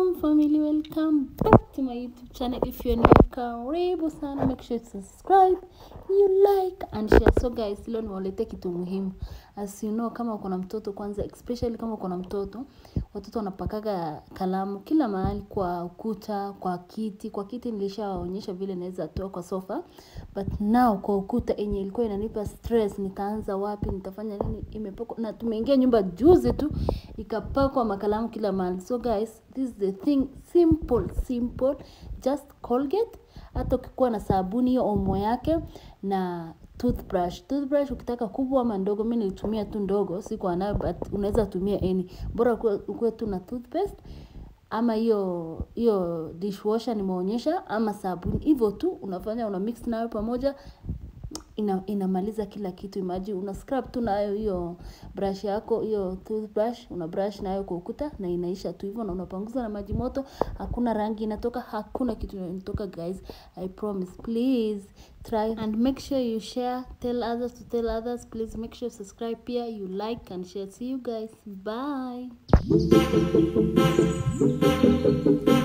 welcome family welcome back to my youtube channel if you're new karibu sana make sure to subscribe you like and share so guys leo niwaletea kitu muhimu as you know kama uko na mtoto kwanza especially kama uko na mtoto watoto wanapakaga kalamu kila mahali kwa ukuta kwa kiti kwa kiti nilishawaonyesha vile naweza toa kwa sofa but now kwa ukuta enye ilikuwa inanipa stress nitaanza wapi nitafanya nini imepakwa na tumeingia nyumba juzi tu ikapakwa makalamu kila mahali so guys this is the thing simple simple just colgate hata ukikuwa na sabuni hiyo omo yake na toothbrush toothbrush ukitaka kubwa ama ndogo mi nilitumia tu ndogo sikuwa nayo but unaweza tumia any bora ukuwe, ukuwe tu na toothpaste ama hiyo hiyo dishwasher nimeonyesha ama sabuni hivyo tu unafanya una mix nayo pamoja ina, inamaliza kila kitu imaji una scrub tu nayo hiyo brush yako hiyo toothbrush una brush nayo kwa ukuta na inaisha tu hivyo na unapanguza na maji moto hakuna rangi inatoka hakuna kitu inatoka guys i promise please try and make sure you share tell others to tell others please make sure subscribe pia you like and share see you guys bye